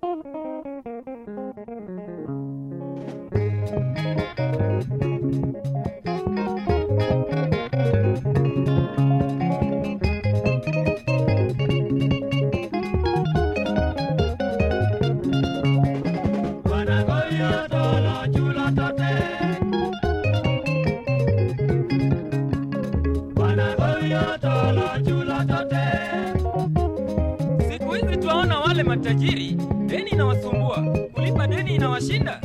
Wanagoya tolo chulo tote. Wanagoya tolo chulo tote. Siku hizi twaona wale matajiri, deni inawasumbua, kulipa deni inawashinda.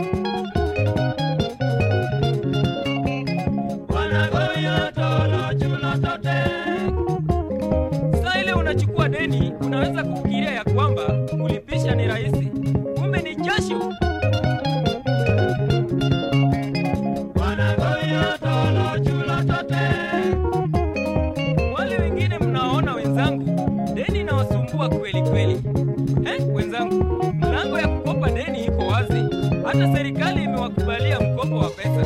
Wanagoya tolo chulo tote. Saa ile unachukua deni, unaweza kufikiria ya kwamba kulipisha ni rahisi, kumbe ni jasho. Wanagoya tolo chulo tote. Wale wengine mnaona wenzangu, deni inawasumbua kweli kweli. Eh, wenzangu, mlango ya kukopa deni iko wazi, hata serikali imewakubalia mkopo wa pesa.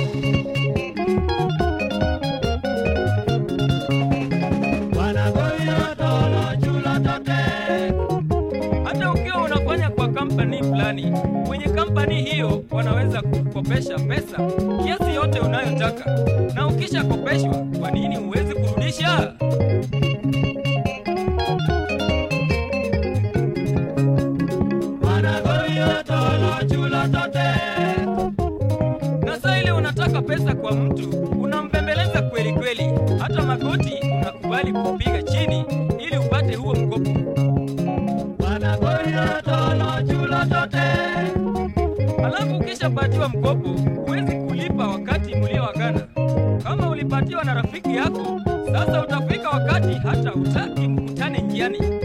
Wanagoya tolo chulo tote. Hata ukiwa unafanya kwa kampani fulani, kwenye kampani hiyo wanaweza kukopesha pesa kiasi yote unayotaka, na ukishakopeshwa, kwa nini huwezi kurudisha? Wanagoya tolo chulo tote. Na saa ile unataka pesa kwa mtu, unampembeleza kweli kweli, hata magoti unakubali kupiga chini ili upate huo mkopo. Wanagoya tolo chulo tote. Halafu ukishapatiwa mkopo, huwezi kulipa wakati mlioagana. Kama ulipatiwa na rafiki yako, sasa utafika wakati hata utaki mkutane njiani.